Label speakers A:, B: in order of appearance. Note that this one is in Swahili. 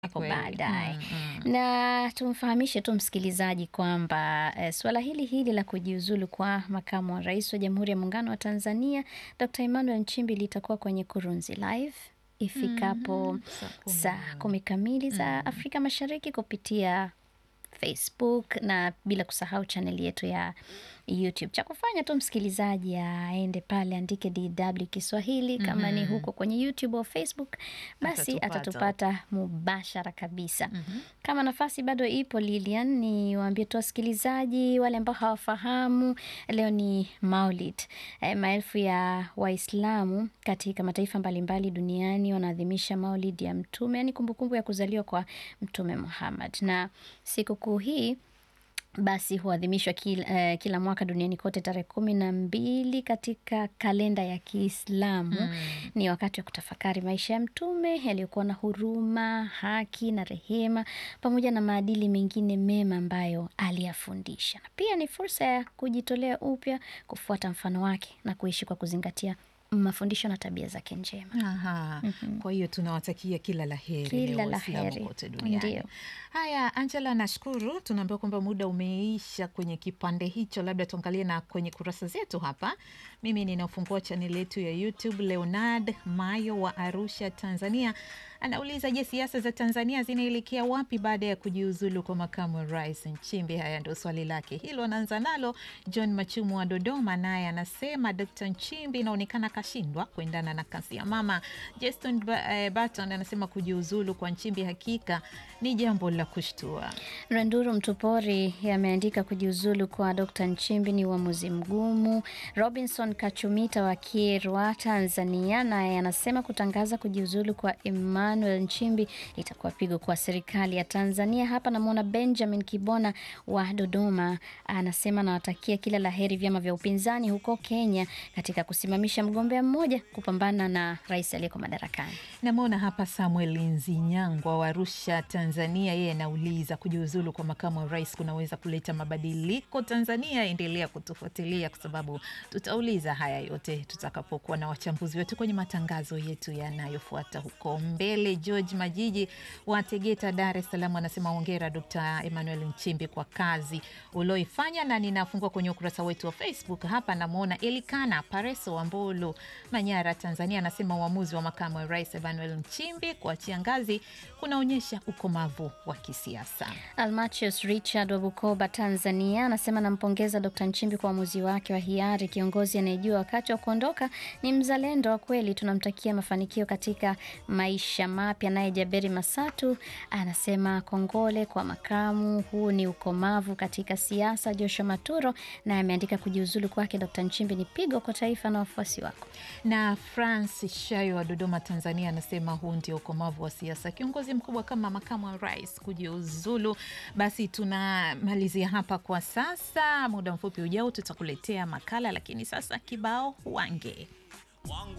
A: hapo
B: Kweli.
A: baadaye.
B: Mm, mm.
A: Na tumfahamishe tu msikilizaji kwamba eh, suala hili hili la kujiuzulu kwa makamu wa rais wa Jamhuri ya Muungano wa Tanzania Dr. Emmanuel Nchimbi litakuwa kwenye Kurunzi Live ifikapo
B: Saa kumi.
A: saa kumi kamili za Afrika Mashariki kupitia Facebook na bila kusahau chaneli yetu ya YouTube. Cha kufanya tu msikilizaji aende pale andike DW Kiswahili kama ni huko kwenye YouTube au Facebook, basi
B: Atatupata.
A: atatupata mubashara kabisa. Kama nafasi bado ipo, Lilian, ni waambie tu wasikilizaji wale ambao hawafahamu, leo ni Maulid. Eh, maelfu ya Waislamu katika mataifa mbalimbali duniani wanaadhimisha Maulid ya Mtume, yani kumbukumbu ya kuzaliwa kwa Mtume Muhammad, na sikukuu hii basi huadhimishwa kila, eh, kila mwaka duniani kote tarehe kumi na mbili katika kalenda ya Kiislamu. Ni wakati wa kutafakari maisha ya Mtume yaliyokuwa na huruma, haki na rehema, pamoja na maadili mengine mema ambayo aliyafundisha, na pia ni fursa ya kujitolea upya, kufuata mfano wake na kuishi kwa kuzingatia mafundisho na tabia zake njema.
B: Aha. Kwa hiyo tunawatakia kila la heri
A: Kila
B: leo
A: la
B: Waislamu
A: heri.
B: kote duniani.
A: Ndio.
B: Haya, Angela, nashukuru. Tunaambiwa kwamba muda umeisha kwenye kipande hicho, labda tuangalie na kwenye kurasa zetu hapa. Mimi ninafungua chaneli yetu ya YouTube. Leonard Mayo wa Arusha, Tanzania anauliza, je, siasa za Tanzania zinaelekea wapi baada ya kujiuzulu kwa makamu wa rais Nchimbi? Haya ndio swali lake hilo, anaanza nalo. John Machumu wa Dodoma naye anasema Dkt. Nchimbi inaonekana kashindwa kuendana na kasi ya mama. Justin Ba- eh, Barton anasema kujiuzulu kwa Nchimbi hakika ni jambo la kushtua.
A: Randuru Mtupori ameandika kujiuzulu kwa Dr. Nchimbi ni uamuzi mgumu. Robinson Kachumita wa Kierwa, Tanzania, naye anasema kutangaza kujiuzulu kwa Emmanuel Nchimbi litakuwa pigo kwa serikali ya Tanzania. Hapa namwona Benjamin Kibona wa Dodoma, anasema nawatakia kila la heri vyama vya upinzani huko Kenya katika kusimamisha mgombea mmoja kupambana na rais aliyeko madarakani.
B: Namwona hapa Samuel Nzinyangwa wa Arusha, Tanzania. Yeye anauliza kujiuzulu kwa makamu wa rais kunaweza kuleta mabadiliko Tanzania? Endelea kutufuatilia kwa sababu tutauliza haya yote tutakapokuwa na wachambuzi wetu kwenye matangazo yetu yanayofuata huko mbele. George Majiji wa Tegeta, Dar es Salaam anasema hongera Dr. Emmanuel Nchimbi kwa kazi ulioifanya, na ninafungua kwenye ukurasa wetu wa Facebook hapa, namwona Elikana Pareso wa Mbulu, Manyara, Tanzania anasema uamuzi wa makamu wa rais Emmanuel Nchimbi kuachia ngazi kunaonyesha ukomavu wa kisiasa.
A: Almachius Richard wa Bukoba, Tanzania anasema nampongeza Dkt. Nchimbi kwa uamuzi wake wa hiari. Kiongozi anayejua wakati wa kuondoka ni mzalendo wa kweli, tunamtakia mafanikio katika maisha mapya. Naye Jaberi Masatu anasema kongole kwa makamu, huu ni ukomavu katika siasa. Joshua Maturo naye ameandika kujiuzulu kwake Dkt. Nchimbi ni pigo kwa taifa na wafuasi wako.
B: Na Francis Shayo wa Dodoma, Tanzania anasema huu ndio ukomavu wa siasa, kiongozi mkubwa kama makamu wa rais kujiuzulu. Basi tunamalizia hapa kwa sasa. Muda mfupi ujao tutakuletea makala, lakini sasa kibao wange
C: wangu